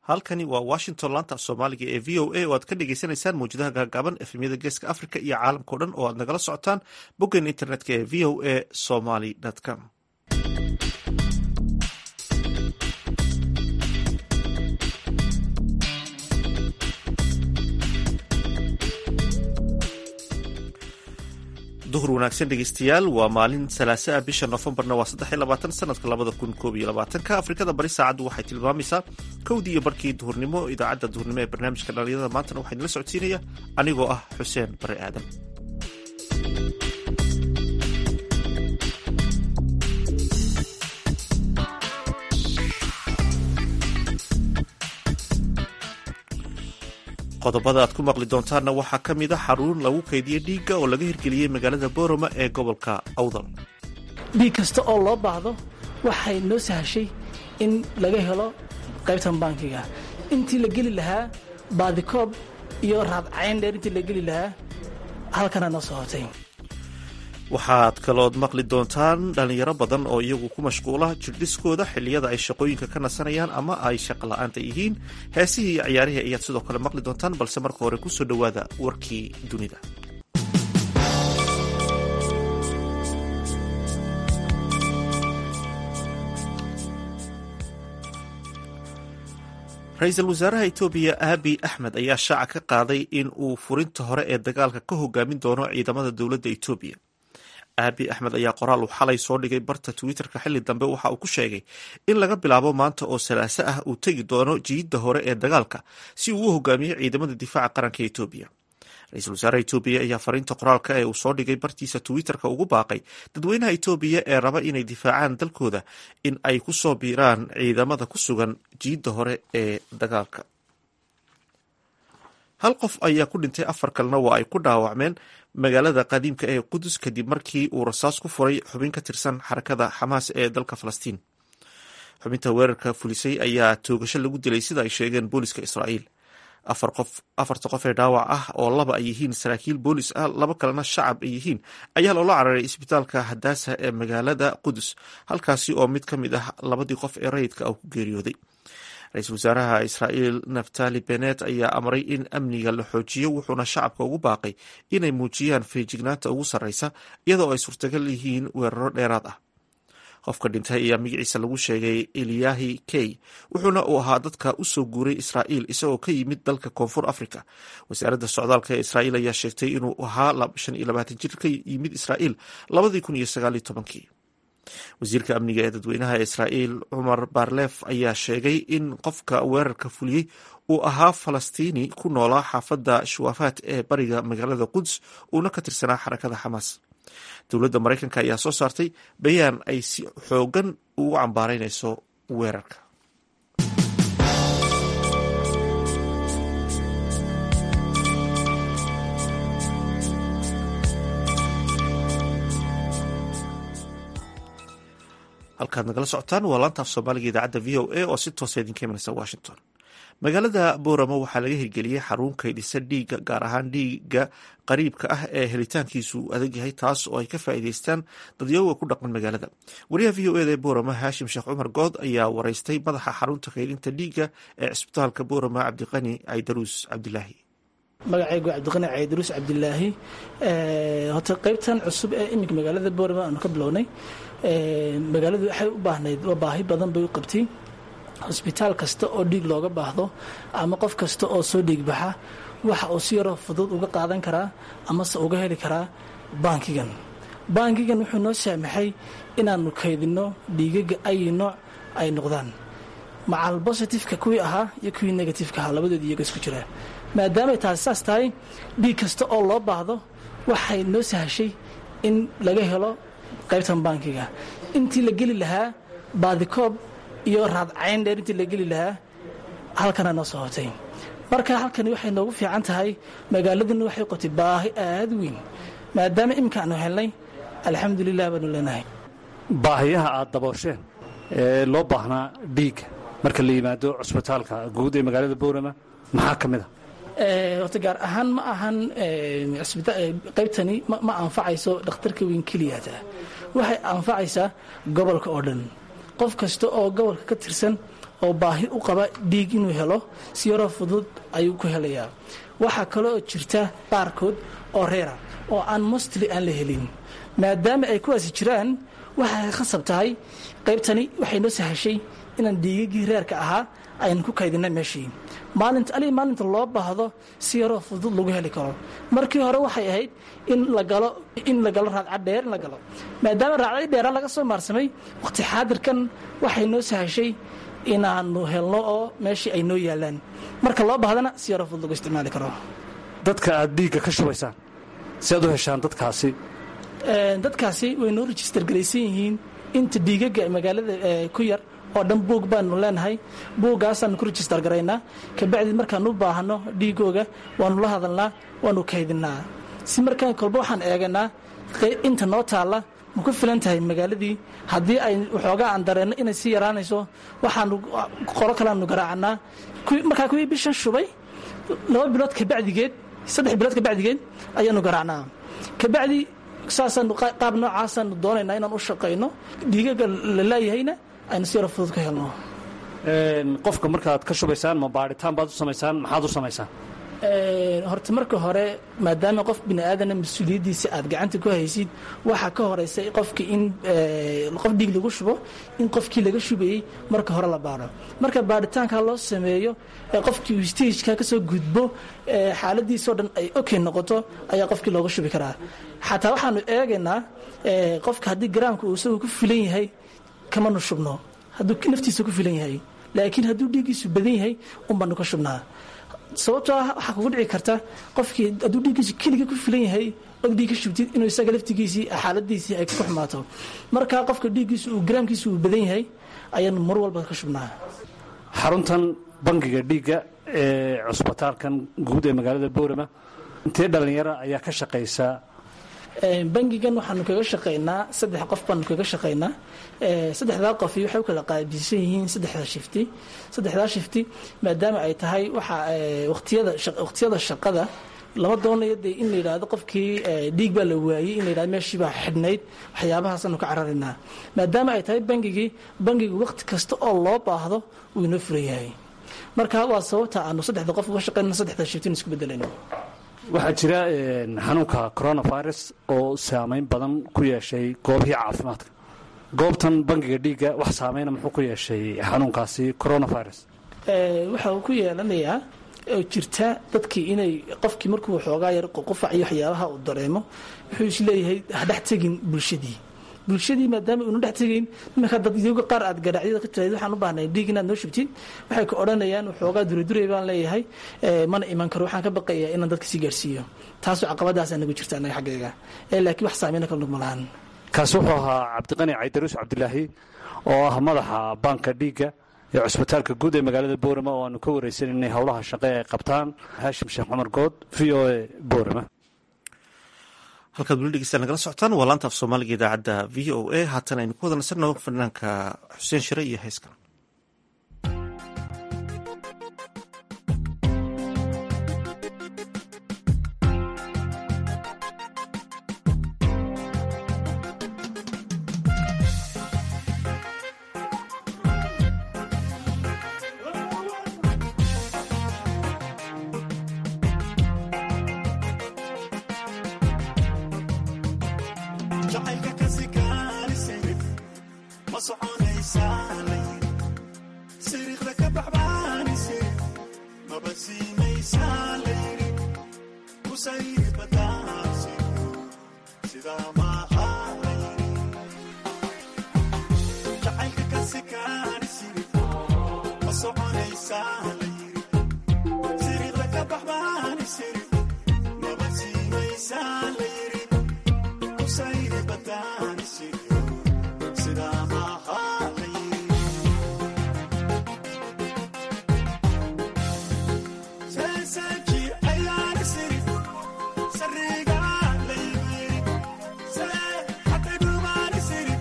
halkani waa washington laanta soomaaliga ee v o a oo aad ka dhegeysaneysaan mawjadaha gaagaaban efemyada geeska africa iyo caalamkao dhan oo aad nagala socotaan boggeena internetka ee v o a somaly com duhur wanaagsan dhegeystayaal waa maalin salaase ah bisha noofembarna waa saddex iyo labaatan sanadka labada kun koob iyo labaatanka afrikada bari saacaddu waxay tilmaamaysaa kowdii iyo barkii duhurnimo idaacadda duhurnimo ee barnaamijka dhalinyarada maantana waxaa idinla socodsiinaya anigoo ah xuseen bare aadan qodobada aad ku maqli doontaanna waxaa ka mid a xaruun lagu kaydiyey dhiigga oo laga hirgeliyey magaalada boorama ee gobolka awdal dhiig kasta oo loo baahdo waxay noo sahashay in laga helo qaybtan bankiga intii la geli lahaa baadikoob iyo raadcayn dheer intii la geli lahaa halkana noo soo hotay waxaad kalood maqli doontaan dhalinyaro badan oo iyagu ku mashquula jirdhiskooda xilliyada ay shaqooyinka ka nasanayaan ama ay shaqo la-aanta yihiin heesihii iyo ciyaarihii ayaad sidoo kale maqli doontaan balse marka hore kusoo dhowaada warkii dunida ra-iisul wasaaraha etoobiya aabi axmed ayaa shaaca ka qaaday in uu furinta hore ee dagaalka ka hogaamin doono ciidamada dowladda etoobiya aabi axmed ayaa qoraal uu xalay soo dhigay barta twitterka xilli dambe waxa uu ku sheegay in laga bilaabo maanta oo salaaso ah uu tegi doono jiidda hore ee dagaalka si uu u hogaamiyo ciidamada difaaca qaranka etoobiya ra-iisul wasaaraha etoobiya ayaa fariinta qoraalka ee uu soo dhigay bartiisa twitterka ugu baaqay dadweynaha etoobiya ee raba inay difaacaan dalkooda in ay ku soo biiraan ciidamada ku sugan jiidda hore ee dagaalka hal qof ayaa ku dhintay afar kalena waa ay ku dhaawacmeen magaalada qadiimka ee qudus kadib markii uu rasaas ku furay xubin ka tirsan xarakada xamaas ee dalka falastiin xubinta weerarka fulisay ayaa toogasho lagu dilay sida ay sheegeen booliska israa'iil afar qof afarta qof ee dhaawac ah oo laba ay yihiin saraakiil boolis ah laba kalena shacab ay yihiin ayaa loola cararay isbitaalka hadaasa ee magaalada qudus halkaasi oo mid ka mid ah labadii qof ee rayidka ah ku geeriyooday ra-iisul wasaaraha israa'iil naftali benet ayaa amray in amniga la xoojiyo wuxuuna shacabka ugu baaqay inay muujiyaan feejignaanta ugu sarreysa iyadoo ay suurtagal yihiin weeraro dheeraad ah qofka dhintay ayaa magaciisa lagu sheegay eliyahi key wuxuuna uu ahaa dadka u soo guuray israa'iil isagoo ka yimid dalka koonfur africa wasaaradda socdaalka ee israa'iil ayaa sheegtay inuu ahaa shan iyo labaatan jir ka yimid israa'iil labadii kun iyo sagaal iyo tobankii wasiirka amniga ee dadweynaha ee israa'iil cumar barlef ayaa sheegay in qofka weerarka fuliyey uu ahaa falastiini ku noolaa xaafadda shuwafaat ee bariga magaalada quds uuna ka tirsanaa xarakada xamaas dowladda maraykanka ayaa soo saartay bayaan ay si xoogan ugu cambaaraynayso weerarka halkaad nagala socotaan waa laantaaf soomaaliga idaacadda v o a oo si toosa idinka imanaysa washington magaalada booramo waxaa laga hirgeliyey xarun kaydhisa dhiigga gaar ahaan dhiigga qariibka ah ee helitaankiisu adag yahay taas oo ay ka faa'iideystaan dadyooga ku dhaqan magaalada wariyaha v o eda ee booramo haashim sheekh cumar good ayaa wareystay madaxa xarunta kaydhinta dhiigga ee cisbitaalka booramo cabdiqani caydaruus cabdilaahi magacaygu cabdiqani caydaruus cabdilaahi horta qaybtan cusub ee iminka magaalada booramo aanu ka bilownay magaaladu waxay u baahnayd waa baahi badan bay u qabtay hosbitaal kasta oo dhiig looga baahdo ama qof kasta oo soo dhiig baxa waxa uu si yaroo fudud uga qaadan karaa amase uga heli karaa baankigan baankigan wuxuu noo saamaxay inaannu kaydinno dhiigaga ay nooc ay noqdaan macal bositifeka kuwii ahaa iyo kuwii negatifeka ahaa labadood iyaga isku jiraa maadaamay taasi saas tahay dhiig kasta oo loo baahdo waxay noo sahashay in laga helo qaybtan baankiga intii la geli lahaa baadikoob iyo raadcayn dheer intii la geli lahaa halkana noo soo hotay marka halkani waxay noogu fiican tahay magaaladuna waxay qotay baahi aad weyn maadaama iminka aanu helnay alxamdulilah baanu leenahay baahiyaha aad daboosheen ee loo baahnaa dhiigga marka la yimaado cusbitaalka guud ee magaalada boorama maxaa ka mid a horta gaar ahaan ma ahan qaybtani ma anfacayso dhakhtarka weyn keliyata waxay anfacaysaa gobolka oo dhan qof kasta oo gobolka ka tirsan oo baahi u qaba dhiig inuu helo si yaroo fudud ayuu ku helayaa waxaa kale oo jirta qaarkood oo reera oo aan mostly aan la helin maadaama ay kuwaasi jiraan waxay khasab tahay qaybtani waxay noo sahashay inaan dhiigagii reerka ahaa aynu ku kaydina meeshii maalinta ali maalinta loo baahdo si yaroo fudud lagu heli karo markii hore waxay ahayd in la galo in la galo raadca dheer in la galo maadaama raadcadii dheera laga soo maarsamay waqti xaadirkan waxay noo sahashay inaanu helno oo meeshii ay noo yaalaan marka loo baahdana si yaroo fudud lagu isticmaali karo dadka aad dhiigga ka shubaysaan si aad u heshaan dadkaasi dadkaasi way noo register garaysan yihiin inta dhiigaga magaalada ku yar oo dhan buug baanu leenahay buuggaasaan ku register garaynaa kabacdi markaan u baahno dhiigooga waanu la hadalnaa waanu kaydinaa si markaan kolba waxaan eeganaa inta noo taalla ma ku filan tahay magaaladii haddii ay waxoogaa aan dareenno inay sii yaraanayso waxaanu qolo kaleanu garaacanaa markaa kuwii bishan shubay laba bilood kabacdigeed saddex bilood kabacdigeed ayaanu garaacnaa kabacdi saasaanu qaab noocaasaanu doonaynaa inaan u shaqayno dhiigaga la leeyahayna aynu si yaro fudud ka helno qofka markaad ka shubaysaan ma baadhitaan baad u samaysaan maxaad u samaysaan horta marka hore maadaama qof bini aadana mas-uuliyaddiisa aad gacanta ku haysid waxaa ka horeysa qofki in qof dhiig lagu shubo in qofkii laga shubayey marka hore la baadho marka baadhitaanka loo sameeyo qofkii uu stageka kasoo gudbo xaaladiisoo dhan ay okay noqoto ayaa qofkii looga shubi karaa xataa waxaanu eegaynaa qofka haddii garaamka uu isagu ku filan yahay kamanu shubno hadduu naftiisa ku filan yahay laakiin hadduu dhiiggiisu badan yahay unbaanu ka shubnaa sababtoo ah waxaa kugu dhici karta qofkii hadduu dhiiggiisu keliga ku filan yahay od dhiig ka shubtid inuu isaga laftigiisii xaaladiisii ay ku xumaato marka qofka dhiiggiisu uu garaamkiisu uu badan yahay ayaanu mar walba ka shubnaa xaruntan bangiga dhiigga ee cusbitaalkan guud ee magaalada boorama intee dhallinyaro ayaa ka shaqaysa bangigan waxaanu kaga shaqaynaa saddex qof baanu kaga shaqaynaa saddexdaa qofi waxay u kala qaabisan yihiin saddexdaa shifti saddexdaa shifti maadaama ay tahay waxa waqtiyada waqtiyada shaqada lama doonayo dee in la yidhaahdo qofkii dhiig baa la waayey in la yidhahdo meeshii baa xidhnayd waxyaabahaasanu ka cararaynaa maadaama ay tahay bangigii bangigu waqti kasta oo loo baahdo wuu inoo furan yahay marka waa sababta aanu saddexda qof uga shaqaynano saddexda shiftin isku bedelayno waxaa jira xanuunka coronavirus oo saameyn badan ku yeeshay goobihii caafimaadka goobtan bangiga dhiigga wax saameyna muxuu ku yeeshay xanuunkaasi coronavirus waxa uu ku yeelanayaa oo jirta dadkii inay qofkii markuu waxoogaa yar qufac iyo waxyaabaha uu dareemo wuxuu isleeyahay hadhex tegin bulshadii bulshadii maadaama uuna dhex tegayn iminka dad iyaga qaar aad gadhacyada ka tirayd waxaan u baahnay dhiig inaad noo shubtid waxay ka odhanayaan waxoogaa duradurey baan leeyahay mana iman karo waxaan ka baqayaa inaan dadka sii gaarsiiyo taasoo caqabadaasa nagu jirta annaga xaggayga laakiin wax saameyna kala nugma lahan kaasi wuxuu ahaa cabdiqani caydaruus cabdilaahi oo ah madaxa baanka dhiigga ee cusbitaalka guud ee magaalada boorama oo aanu ka wareysananay howlaha shaqe ay qabtaan haashim sheekh cumar good v o e boorama halkaad weli dhegeysta nagala socotaan waa laanta af soomaaliga idaacadda v o a haatan aynu ku wada nasanno fanaanka xuseen shire iyo heeskan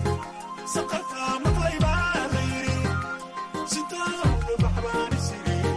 Saqafka maqlay baa la yiri, sintaa baxbaan isiri.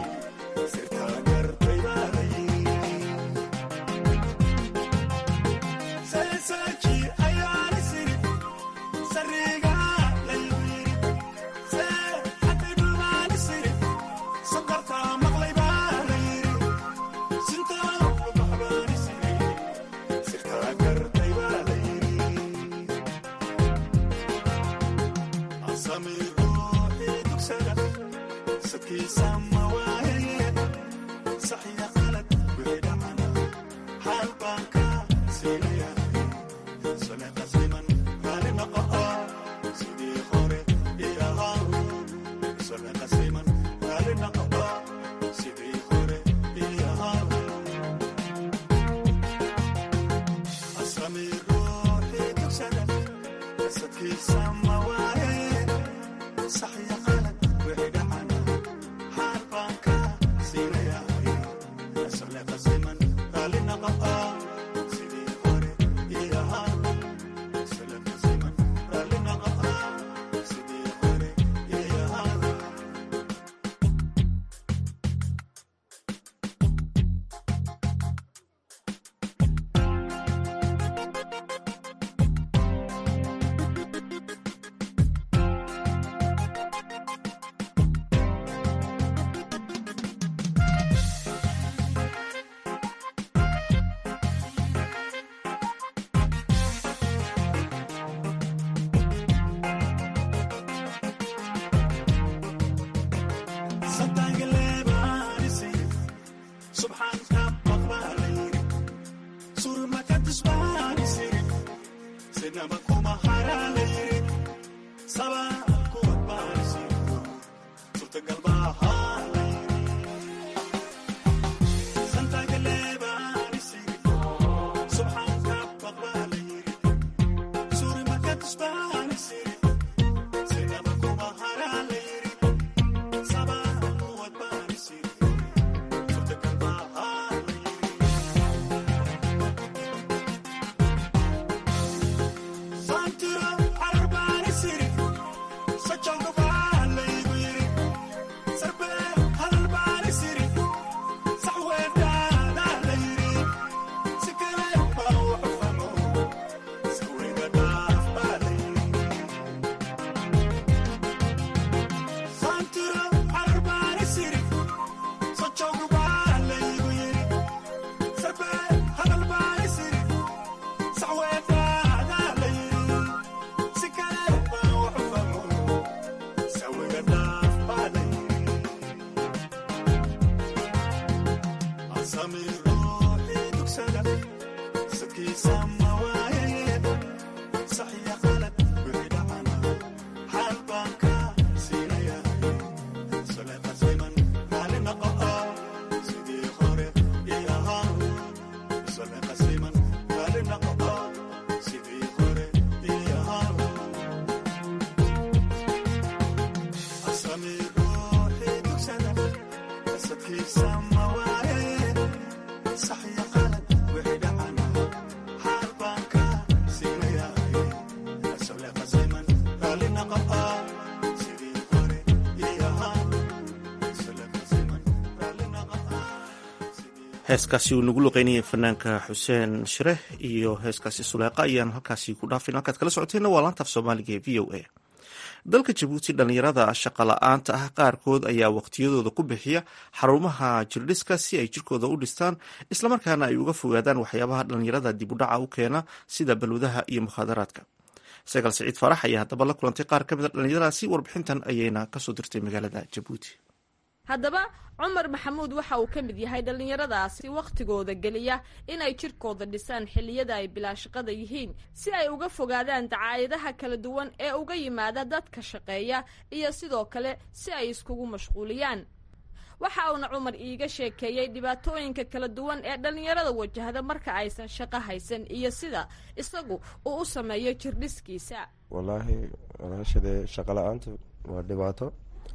heeskaasi uu nagu luqeynayay fanaanka xuseen shireh iyo heeskaasi suleeqa ayaan halkaasi ku dhaafin halkaad kala socoteenna waa laantaaf soomaaliga ee v o a dalka jabuuti dhallinyarada shaqa la-aanta ah qaarkood ayaa waqtiyadooda ku bixiya xarumaha jirdhiska si ay jirkooda u dhistaan islamarkaana ay uga fogaadaan waxyaabaha dhallinyarada dibudhaca u keena sida balwadaha iyo mukhaadaraadka sagaal siciid faarax ayaa haddaba la kulantay qaar ka mid a dhallinyaradaasi warbixintan ayayna kasoo dirtay magaalada jabuuti haddaba cumar maxamuud waxa uu ka mid yahay dhallinyaradaasi wakhtigooda geliya inay jirkooda dhisaan xilliyada ay bilaashaqada yihiin si ay uga fogaadaan dacaayadaha kala duwan ee uga yimaada dadka shaqeeya iyo sidoo kale si ay iskugu mashquuliyaan waxa uuna cumar iiga sheekeeyey dhibaatooyinka kala duwan ee dhallinyarada wajahda marka aysan shaqo haysan iyo sida isagu uu u sameeyo jirdhiskiisa wallaahi walaashadee shaqo la-aanta waa dhibaato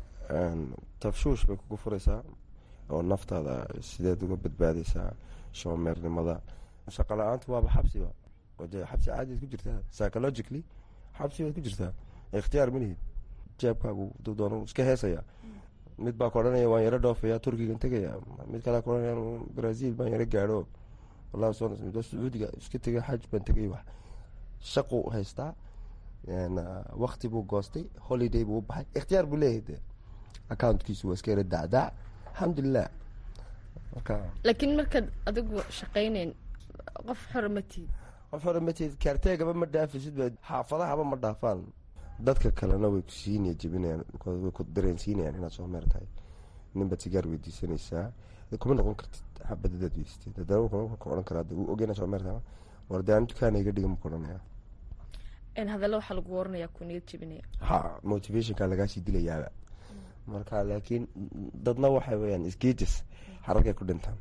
tafshuush bay kugu furaysaa oo naftaada sideed uga badbaadaysaa shoomeernimada shaqo la-aantu waaba xabsiba de xabsi caadiad ku jirtaa psychologically xabsi baad ku jirtaa ikhtiyaar malihid jeebkaagu duu doona iska heesaya mid baa ka odhanaya waan yaro dhoofaya turkigan tegaya mid kalea ka odhanaya brazil baan yaro gaadho wallahi soo sacuudiga iska tegay xaj baan tegay wax shaqu haystaa wakti buu goostay holiday buu u baxay ikhtiyaar buu leeyahay de accountkiisu waa iska yara dacdac alxamdulilah marka laakiin markaad adigu shaqayneyn qof xora ma tiid qof hore matid kaarteegaba ma dhaafisid ba xaafadahaba ma dhaafaan dadka kalena way ku siinaya jebinayaan way ku dareensiinayaan inaad soo meer tahay ninbaad sigaar weydiisanaysaa kuma noqon kartid xabadadaad weysatid haddana ku odhan karaa uu ogeyna soo meer tahay war dee aan dukaana iga dhiga maku odhanaya hadalla waxaa lagu waranayaa ku niyad jebinaya ha motivationka lagaasii dilayaaba marka laakiin dadna waxay weyaan sgages xaragay ku dhintaan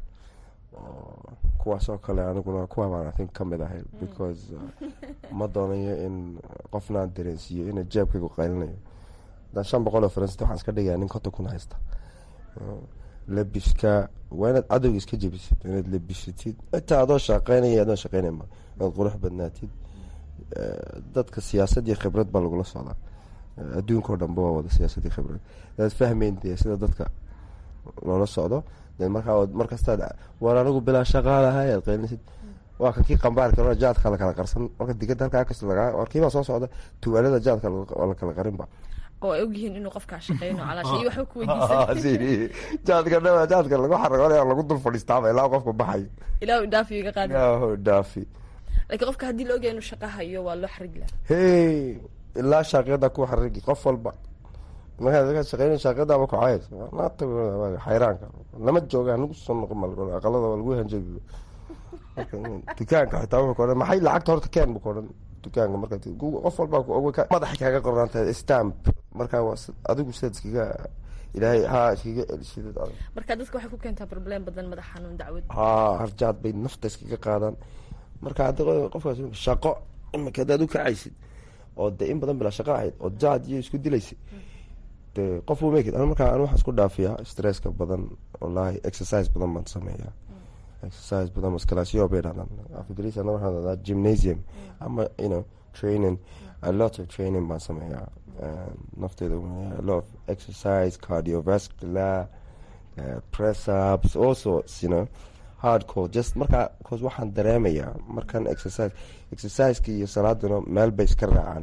kuwaasoo kale aniguna kuwa baan i think kamid ahay because ma doonayo in qofnaan dareensiiyo ina jeebkaygu qaylinayo haddaan shan boqol oo faransita waxaan iska dhigayaa nin konton kun haysta labiska waa inaad cadowga iska jebisid inaad labisatid xitaa adoo shaqeynaya adoo shaqeynayma inaad qurux badnaatid dadka siyaasad iyo khibrad baa lagula socdaa adduunka o dhanba waa wada siyaasad iyo khibrad adaad fahmeyn dee sida dadka loola socdo de markaa markastaad war anigu bilaa shaqaalahay aad qeylinaysid waa kan kii qambaarka jaadka lakala qarsan marka digada halkaa kas lagaa warkiibaa soo socda tuwaalada jaadka waa lakala qarinba oo ay ogyihiin inuu qofkaa shaqeyno calaashay waxba ku weydiisan jaadka dhaba jaadka lagu xaragoonaya lagu dul fadhiistaaba ilaa qofka baxayo ilaa dhaafi iga qaadi ilaaho dhaafi laakiin qofka haddii la ogyahay inuu shaqa hayo waa loo xarigi laha hey ilaa shaaqyada ku xarigi qof walba markaa shaqeyn shaaqyadaaba ku cays naata xayraanka lama jooga nagu soo noqon mal aqalada waa lagu hanjabi dukaanka xitaa wuxuu ka odhan maxay lacagta horta keen buu ka odhan dukaanka marka qof walba madaxa kaaga qornaanta stamp markaa adigu sidaad iskaga ilaahay ha iskaga elishidad adag marka dadka waxay ku keentaa problem badan madax xanuun dacwad ha harjaad bay nafta iskaga qaadaan marka hadda qofkaas shaqo imika hadaad u kacaysid oo de in badan bilaa shaqo ahayd oo jaad iyo isku dilaysid de qof uu make markaa an waxaan isku dhaafiyaa stresska badan wallaahi exercise badan baan sameeyaa exercise badan maskalaasyo bay dhahdaan afgris ana waxaan dhahdaa gymnasium ama you know training a lot of training baan sameeyaa nafteeda a lot of exercise cardiovascular uh, press ups all sorts you know hardcore just markaa cause waxaan dareemayaa markan exercise exerciseka iyo salaaduna meel bay iska raacaan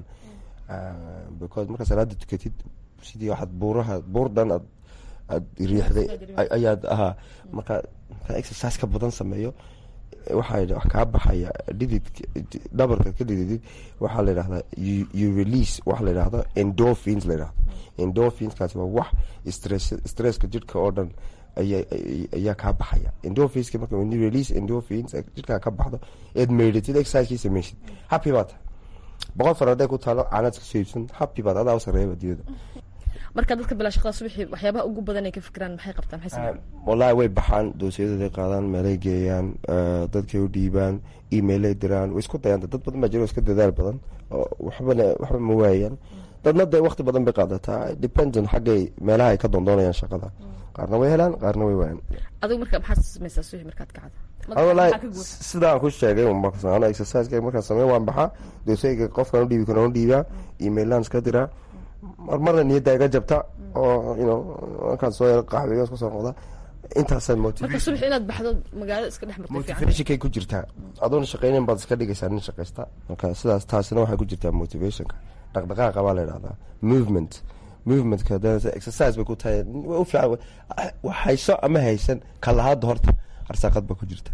because markaa salaada tukatid sidii waxaad buuraha buur dhan aad aad riixday ayaad ahaa markaa markaa exercise ka badan sameeyo waxaa wax kaa baxaya dhidid dhabarka ka dhididid waxaa la yidhahdaa you release waxa la yidhahdo endorphins la yidhahdo endorphinskaasi waa wax stress stresska jidhka oo dhan aya ayaa kaa baxaya endorphinska marka when you release endorphins jidhkaa ka baxdo eed meydhatid exercisekii sameysid happy baa tahay boqol far hadday ku taalo caanaad iska soo iibsan happy baad adaa u sareeya adduunyada marka dadka bilaa shaqada subaxii waxyaabaha ugu badan ay ka fikiraan maxay qabtaan maxay sameeyaan wallaahi way baxaan doosiyadooday qaadaan meelay geeyaan dadkay u dhiibaan emailay diraan way isku dayaan dad badan baa jiro iska dadaal badan oo waxbana waxba ma waayaan dadna dee waqti badan bay qaadataa dependent xaggay meelaha ay ka doondoonayaan shaqada qaarna way helaan qaarna way waayaan adigu marka maxaad sameysaa subaxii markaad kacdo wallaahi sidaan ku sheegay ano exerciseka markaan sameyn waan baxaa doosayga qofkaan udhiibi karo u dhiibaa emailaan iska diraa mar marna niyadda iga jabta oo you know markaan soo yaro qaxweeyo isku soo noqda intaasaad marka subax inaad baxdo magaalada iska dhex martay fiican motivationkay ku jirtaa adoona shaqeynin baad iska dhigaysaa nin shaqaysta marka sidaas taasina waxay ku jirtaa motivationka dhaqdhaqaaqa baa la yidhahdaa movement movementka exercise bay ku tahay way u fiican hayso ama haysan kalahaada horta arsaaqad baa ku jirta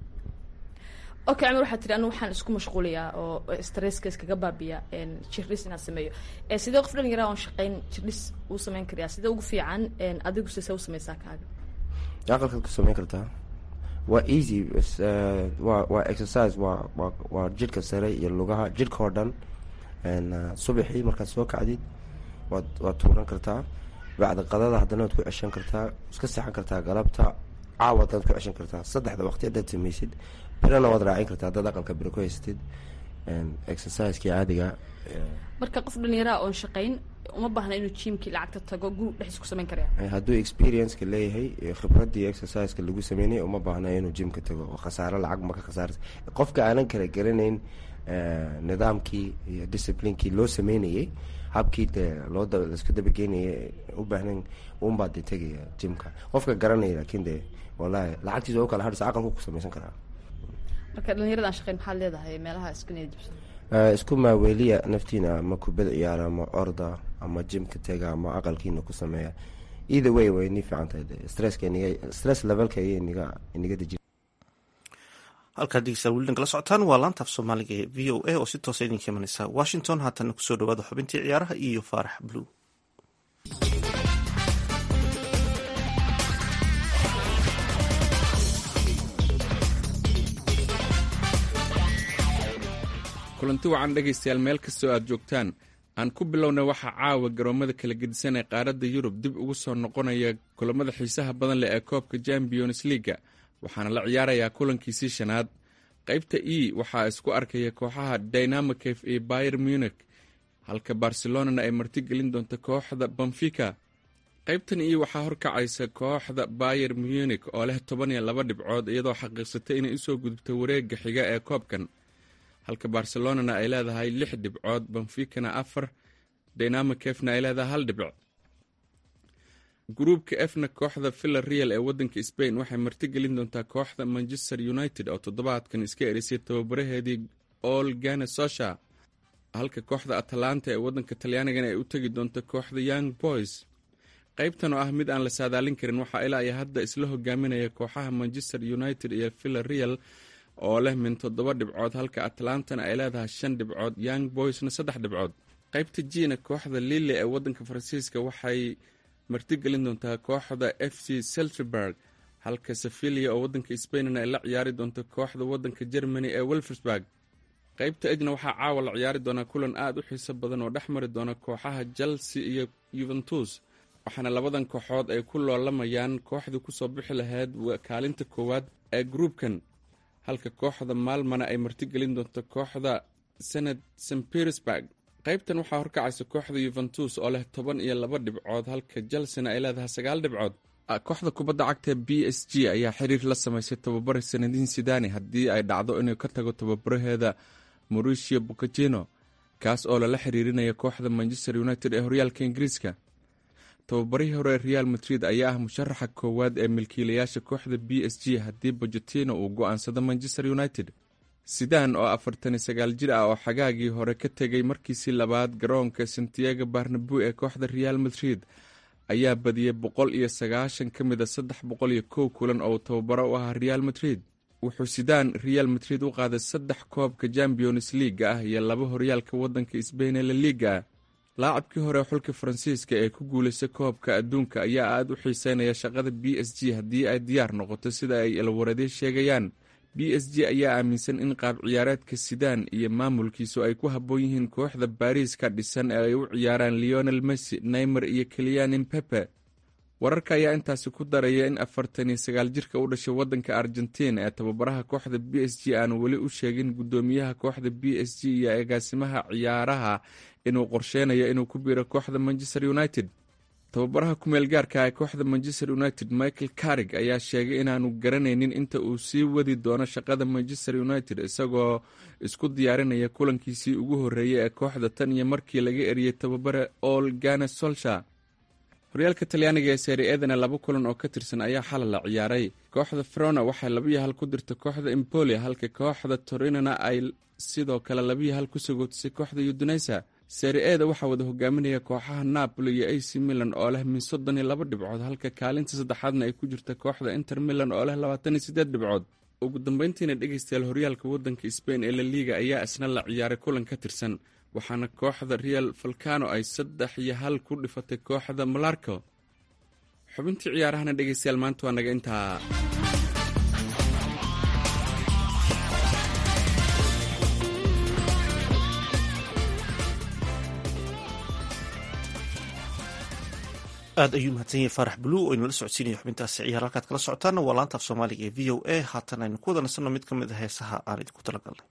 okay camar waxaa tiri anu waxaan isku mashquulayaa oo stresska iskaga baabiya jirdhis inaan sameeyo sidee qof dhalinyara oon shaqeyn jirdhis uu sameyn karayaa sidee ugu fiican adigu sise u sameysaa kaaga aqalkaad ku sameyn kartaa waa easy waa waa exercise waa waa waa jidhka sare iyo lugaha jidhka oo dhan subaxii markaad soo kacdid waad waad tuuran kartaa bacda qadada haddana waad ku ceshan kartaa iska seexan kartaa galabta caawa adaad ku ceshan kartaa saddexda waqti haddaad sameysid birana waad raacin kartaa haddaad aqalka biro ku haysatid exercisekii caadiga marka qof dhalinyaraha oon shaqeyn uma baahna inuu jiimkii lacagta tago guri dhexdiis ku sameyn karaya hadduu experienceka leeyahay khibradii exerciseka lagu sameynay uma baahna inuu jimka tago oo khasaaro lacag maka khasaarsa qofka aanan kala garanayn nidaamkii iyo disciplinekii loo sameynayay habkii dee loo laisku dabageynaya u baahnayn unbaa dee tegaya jimka qofka garanaya laakiin dee wallahi lacagtiisa u kala hadhisa aqalku ku sameysan karaa marka dhalinyarada aan shaqeyn maxaad leedahay meelaha isku niyad jabsan isku maaweeliya naftiina ama kubad ciyaara ama orda ama jimka tega ama aqalkiina ku sameeya either way way ni fiican tahay stresska iniga stress levelka iyo iniga iniga deji halkaad dhegeystayaal weli nagala socotaan waa laanta af soomaaliga ee v o a oo si toosa idinka imanaysa washington haatana kusoo dhawaada xubintii ciyaaraha iyo faarax blue kulanti wacan dhegaystayaal meel kastoo aad joogtaan aan ku bilowna waxaa caawa garoomada kala gedisan ee qaaradda yurub dib ugu soo noqonaya kulamada xiisaha badan leh ee koobka champions leaga waxaana la ciyaarayaa kulankiisii shanaad qaybta e waxaa isku arkaya kooxaha dynamicaf iyo bayer munich halka barcelonana ay martigelin doonto kooxda benfica qaybtan e waxaa horkacaysa kooxda bayer munich oo leh toban iyo laba dhibcood iyadoo xaqiiqsatay inay usoo gudubto wareega xiga ee koobkan halka barcelonana ay leedahay lix dhibcood benficana afar dynamicefna ay leedahay hal dhibc gruubka efna kooxda villa real ee wadanka spain waxay martigelin doontaa kooxda manchester united oo toddobaadkan iska erisay tababaraheedii ol gane sosha halka kooxda atalanta ee wadanka talyaanigana ay u tegi doonto kooxda young boys qaybtan oo ah mid aan la saadaalin karin waxaa ilaa iyo hadda isla hogaaminaya kooxaha manchester united iyo villa real oo leh min toddoba dhibcood halka atlantana ay leedahay shan dhibcood young boysna saddex dhibcood qaybta jina kooxda lille ee wadanka faransiiska waxay martigelin doontaa kooxda f c selterberg halka sevilia oo wadanka spainna ay la ciyaari doonto kooxda wadanka germany ee welfersburg qaybta ejna waxaa caawa la ciyaari doonaa kulan aada u xiiso badan oo dhex mari doona kooxaha chelsea iyo yuventus waxaana labadan kooxood ay ku loolamayaan kooxdii kusoo bixi lahayd kaalinta koowaad ee gruubkan halka kooxda maalmana ay martigelin doonto kooxda senat st petersburg qaybtan waxaa horkacaysa kooxda yuventus oo leh toban iyo laba dhibcood halka chelsena ay leedahay sagaal dhibcood kooxda kubadda cagta b s g ayaa xiriir la samaysay tababare sanadiin sidani haddii ay dhacdo inuu ka tago tababaraheeda mauricio bocagino kaas oo lala xiriirinaya kooxda manchester united ee horyaalka ingiriiska tababarihii hore real madrid ayaa ah musharaxa koowaad ee milkiilayaasha kooxda b s g haddii bocetino uu go-aansado manchester united sidan oo afartan iyo sagaal jir ah oo xagaagii hore ka tegay markiisii labaad garoonka santiago barnabu ee kooxda real madrid ayaa badiyey boqol iyo sagaashan ka mid a saddex boqol iyo kow kulan oo uu tababaro u ahaa real madrid wuxuu sidaan real madrid u qaaday saddex koobka champions leaga ah iyo laba horyaalka wadanka sbain ee la liiga ah laacabkii hore xulka faransiiska ee ku guulaystay koobka adduunka ayaa aada u xiiseynaya shaqada b s g haddii ay diyaar noqoto sida ay ilwaradee sheegayaan b s g ayaa aaminsan in qaab ciyaareedka sidaan iyo maamulkiisu ay ku habboon yihiin kooxda baariis ka dhisan ee ay u ciyaaraan leonel messi neymer iyo keliyan impepe wararka ayaa intaasi ku daraya in afartan iyo sagaal jirka u dhashay wadanka argentina ee tababaraha kooxda b s g aanu weli u sheegin guddoomiyaha kooxda b s g iyo agaasimaha ciyaaraha inuu qorsheynayo inuu ku biiro kooxda manchester united tababaraha kumeel gaarka ee kooxda manchester united michael carig ayaa sheegay inaanu garanaynin inta uu sii wadi doono shaqada manchester united isagoo isku diyaarinaya kulankiisii ugu horreeyay ee kooxda tan iyo markii laga eriyey tababare ol gane solsha horyaalka talyaaniga ee seeri edana laba kulan oo ka tirsan ayaa xalay la ciyaaray kooxda frona waxay labiyo hal ku dirta kooxda empoli halka kooxda torinona ay sidoo kale labiyo hal ku sagootisay kooxda uduneysa seeri eda waxaa wada hogaaminaya kooxaha napoli iyo ac milan oo leh min soddon iyo laba dhibcood halka kaalinta saddexaadna ay ku jirta kooxda inter milan oo leh labaatan iyo siddeed dhibcood ugu dambeyntiina dhegeystayaal horyaalka wadanka sbain ee la liiga ayaa isna la ciyaaray kulan ka tirsan waxaana kooxda real falcano ay saddex iyo hal ku dhifatay kooxda malarco xubintii ciyaarahana dhegeystayaal maanta waa naga intaa aad ayuu mahadsan yahay faarax bluu oo inala socodsiinaya xubintaasi ciyaar halkaad kala socotaana waa laanta af soomaaliga ee v o a haatan aynu ku wada nasanno mid ka mid a heesaha aan idinku talagalnay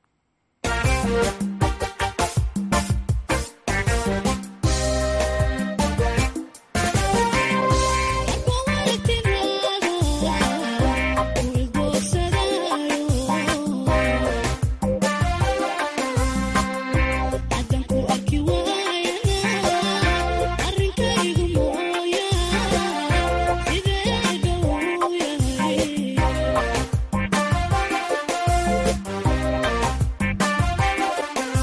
Yeah.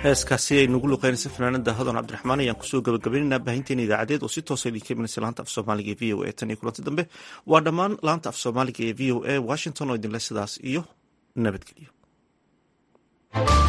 heeskaasi ay nagu luqeynaysa fanaanada hodan cabdiraxmaan ayaan kusoo gabagabaynaynaa baahinteena idaacadeed oo si toosa idinka imanaysa laanta af soomaaliga ee v o a tan iyo kulanti dambe waa dhammaan laanta af soomaaliga ee v o a washington oo idinle sidaas iyo nabadgelyo